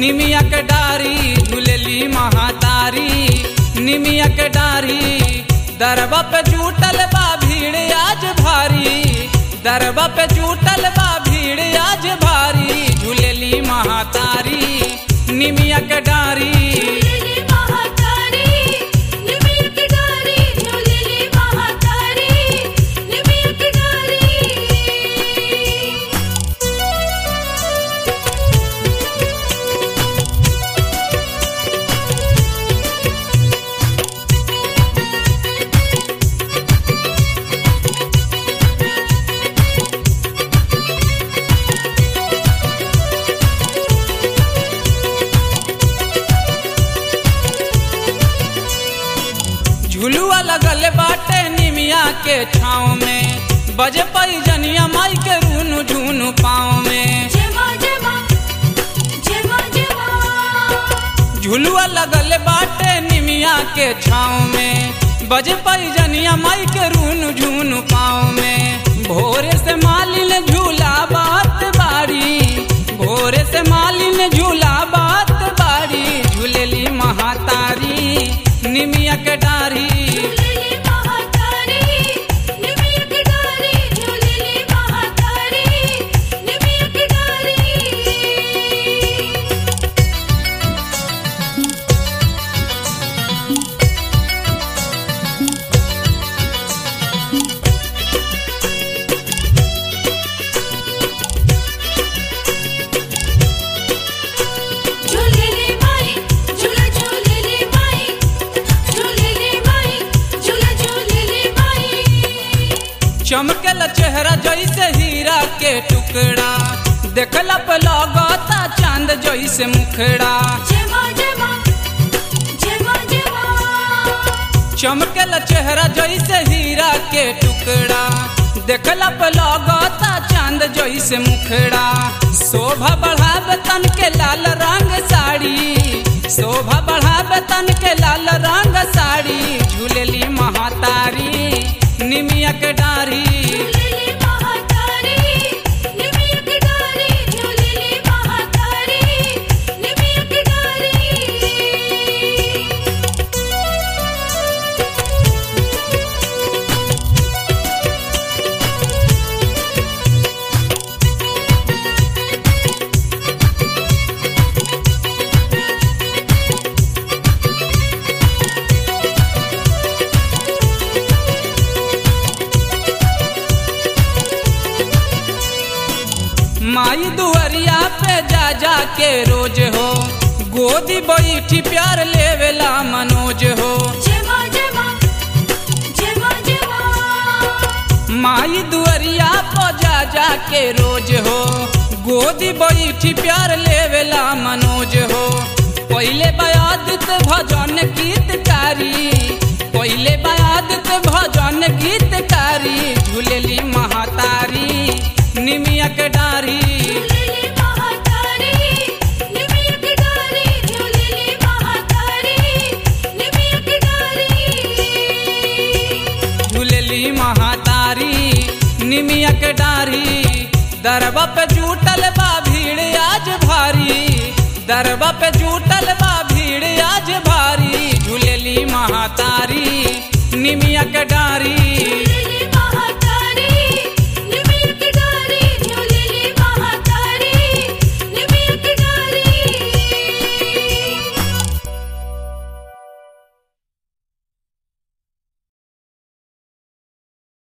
निमिया के डारी झूलेली महातारी निमिया के डारी दरबा पे जुटल बा भीड़ आज भारी दरबा पे जुटल बा भीड़ आज भारी झूलेली महातारी निमिया के डारी झूलेली महातारी निमिया की डारी झूलेली महातारी निमिया की डारी झुलुआ लगल बाटे निमिया के छाँव में बजे पई जनिया माई के रूनु झूनु पाँव में जय मां जय मां जय मां जय मां झुलुआ लगल बाटे निमिया के छाँव में बजे पई जनिया माई के रूनु झूनु पाँव में भोरे से मालिन झूला बात बाड़ी भोरे से मालिन झूला बात बाड़ी झूलेली महातारी निमिया के डारी झूलेली महातारी निमिया की डारी झूलेली महातारी निमिया की डारी झूलेली माई झूला झूलेली माई झूलेली माई झूला झूलेली माई चमकेला चेहरा जैसे हीरा के टुकड़ा देखला पे लगता चांद जैसे मुखड़ा जय मां जय मां जय मां जय मां चमकेला चेहरा जैसे हीरा के टुकड़ा देखला पे लगता चांद जैसे मुखड़ा शोभा बढ़ावे तन के लाल रंग साड़ी शोभा बढ़ावे तन के लाल रंग साड़ी झूलेली महातारी निमिया के डारी झूलेली महातारी निमिया की डारी झूलेली महातारी निमिया की डारी माई दुआरिया पे जा जा के रोज हो गोदी बैठी प्यार लेवेला मनोज हो जय मां जय मां जय मां जय मां माई दुआरिया पे जा जा के रोज हो गोदी बैठी प्यार लेवेला मनोज हो पहले बयादित भजन गीतकारी पहले बयादित भजन गीतकारी झूलेली महातारी निमिया के डारी झूलेली महातारी निमिया की डारी झूलेली महातारी निमिया की डारी झूलेली महातारी निमिया के डारी दरबा पे जुटल बा भीड़ आज भारी दरबा पे जुटल बा भीड़ आज भारी झूलेली महातारी निमिया के डारी